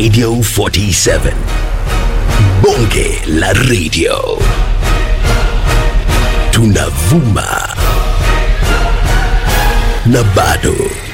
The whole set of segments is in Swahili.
Radio 47. Bonge la radio. Tunavuma. Na bado.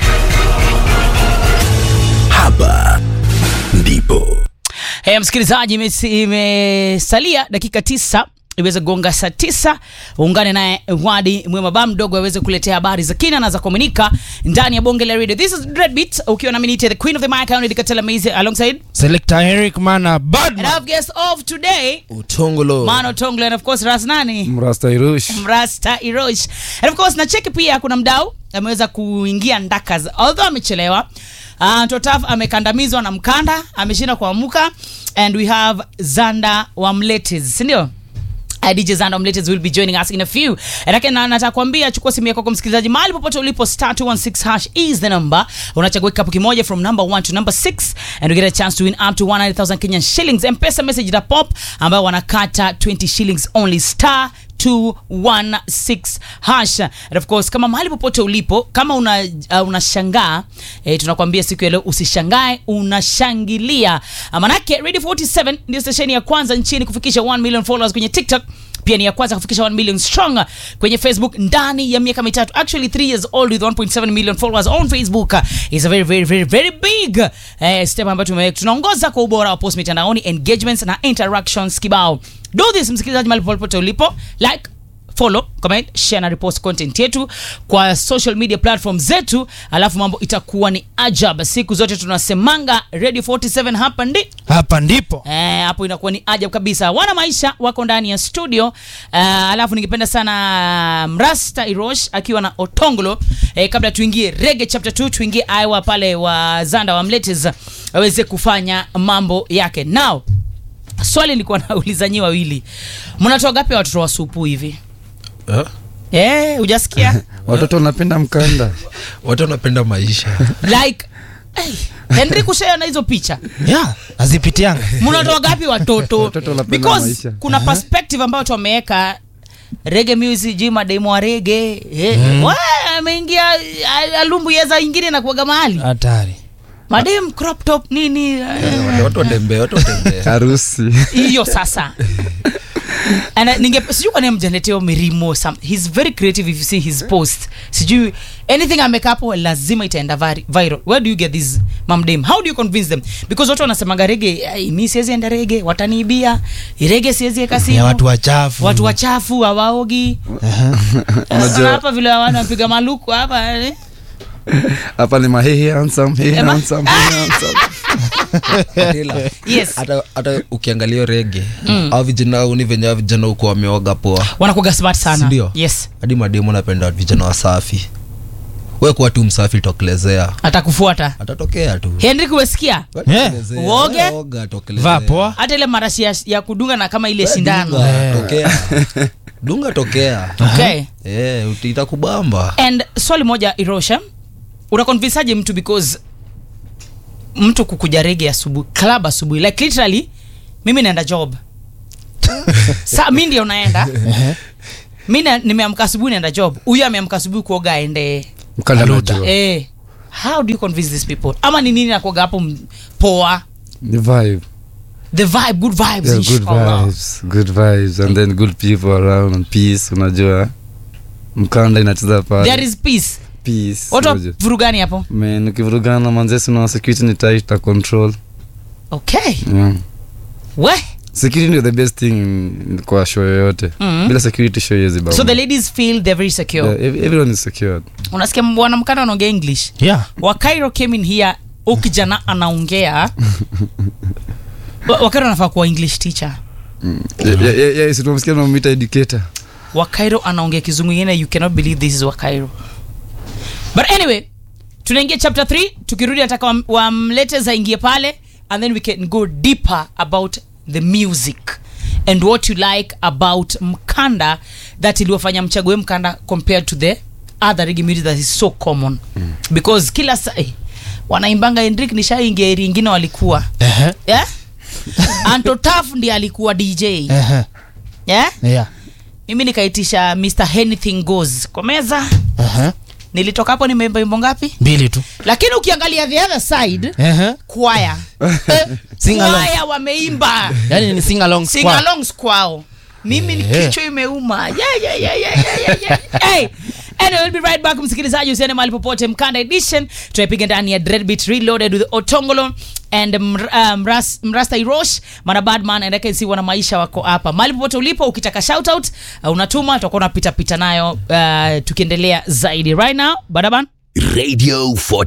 Hapa ndipo. Hey, msikilizaji, imesi- imesalia dakika tisa iweze gonga saa tisa uungane naye wadi mwema ba mdogo aweze kuletea habari za kina na za kuaminika ndani ya bonge la radio this is Dreadbeat ukiwa na minite the queen of the mic Aunid Katela Maize alongside Selector Eric Mana and Badman. our guest of today Utongolo. Mano Tonglo and of course Ras nani Mrasta Irush. Mrasta Irosh. And of course na cheki pia kuna mdau ameweza kuingia ndakas although amechelewa. Uh, Totaf amekandamizwa na mkanda, ameshinda kuamuka and we have Zanda Wamletes, si ndio? Uh, DJ Zanda Wamletes will be joining us in a few. Lakini na nataka kuambia chukua simu yako kwa msikilizaji mahali popote ulipo star 216 hash is the number. Unachagua kikapu kimoja from number 1 to number 6 and you get a chance to win up to 100,000 Kenyan shillings. M-Pesa message da pop ambayo wanakata 20 shillings only star 216 hash and of course kama mahali popote ulipo kama una uh, unashangaa eh, tunakwambia siku ya leo usishangae unashangilia Ah, manake radio 47 ndio stesheni ya kwanza nchini kufikisha 1 million followers kwenye tiktok pia ni ya kwanza kufikisha 1 million strong kwenye facebook ndani ya miaka mitatu actually 3 years old with 1.7 million followers on facebook uh, is a very very very very big eh, step ambayo tumeweka tunaongoza kwa ubora wa post mitandaoni engagements na interactions kibao do this msikilizaji mahali popote ulipo like follow comment share na repost content yetu kwa social media platform zetu alafu mambo itakuwa ni ajab siku zote tunasemanga radio 47 hapa ndi Hapa ndipo. Eh, hapo inakuwa ni ajab kabisa wana maisha wako ndani ya studio uh, alafu ningependa sana mrasta irosh akiwa na otongolo eh, kabla tuingie rege chapter 2 tuingie aiwa pale wa zanda wa mletes aweze kufanya mambo yake now swali nilikuwa nauliza nyi wawili mnatoa gapi watoto wa supu hivi Eh? Eh, hujasikia Watoto wanapenda mkanda. watu wanapenda maisha like hey, henry kushea na hizo picha Yeah, azipitianga. mnatoa gapi watoto Watoto wanapenda because maisha. kuna perspective ambayo wameweka rege music ji mademo wa rege eh, wa, ameingia a- alumbu yeza ingine na kuaga mahali Hatari. madem crop top nini eh, Wale watu watembee watu watembee Harusi. hiyo sasa And, uh, ninge sijui kwa nini mjaleteo mirimo some, he's very creative if you see his post sijui anything ameka hapo lazima itaenda vari- viral where do you get this mamdem how do you convince them because watu wanasemaga rege "Ai, mi siwezi enda rege wataniibia rege siwezi eka simu Ya watu wachafu. watu wachafu hawaogi Sasa Unajua- hapa vile wana wapiga maluku hapa eh. Hapa ni mahehe handsome, hey Ema? handsome, hey handsome. Ila, yes hata hata ukiangalia hiyo rege au vijana uni venye hao vijana huko wameoga poa wanakuga smart sana Sindio? yes hadi mademu napenda vijana wasafi we kuwa tu msafi tokelezea atakufuata atatokea tu henry kuwesikia We Uoge? tokelezea. We oga, tokelezea. Vaa poa. hata ile marashi ya, ya kudunga na kama ile We sindano dunga, tokea dunga tokea okay Eh, uti- itakubamba and swali moja irosha unakonvinsaje mtu because mtu kukuja rege asubuhi club asubuhi like literally mimi naenda job sa mi ndio naenda mi na- nimeamka asubuhi naenda job huyu ameamka asubuhi kuoga aende Mkanda Aluta. najua. eh, how do you convince these people ama ni nini nakuoga hapo m- poa Ni vibe. the vibe good vibes Yeah, good inshallah. vibes. Good vibes and then good people around and peace unajua. Mkanda inacheza pale. there is peace peace. watu wa unajua. vurugani hapo Man, ukivurugana manzesi na security ni tight ta control. okay Yeah. we Security ndio the best thing in- kwa show yoyote. Mhm. Bila security show yezi baba. so the ladies feel they're very secure Yeah, ev- everyone is secured. unasikia bwana mkanda anaongea english Yeah. wakairo came in here u kijana anaongea Wa- wakairo anafaa kuwa english teacher Yeah, yeah, yeah, yeah, si tunamsikia tunamwita educator. wakairo anaongea kizungu ingine you cannot believe this is wakairo but anyway tunaingia chapter 3 tukirudi nataka wam- wamlete zaingie pale and then we can go deeper about the music and what you like about mkanda that iliwafanya mchague mkanda compared to the other reggae music that is so common because kila sa eh, wanaimbanga Hendrik nishaingia eri ingine walikuwa Ehe. yeah? Anto Taf ndiye alikuwa DJ Ehe. yeah? Yeah. mimi nikaitisha Mr Anything Goes kwa meza Ehe. nilitoka hapo nimeimba wimbo ngapi mbili tu lakini ukiangalia the other side Ehe. kwaya Sing along. kwaya wameimba yani ni sing along sing squad. alongs kwao mimi ni Eh. kichwa imeuma yeah, yeah, yeah, yeah, yeah, yeah, yeah. hey. Anyway, we'll be right back msikilizaji usiende mahali popote mkanda edition tunaipiga ndani ya dreadbeat reloaded with otongolo and mr- uh, mras, mrasta irosh mana badman and si wana maisha wako hapa mahali popote ulipo ukitaka shoutout uh, unatuma tutakuwa unapita pita nayo uh, tukiendelea zaidi right now badaban Radio 40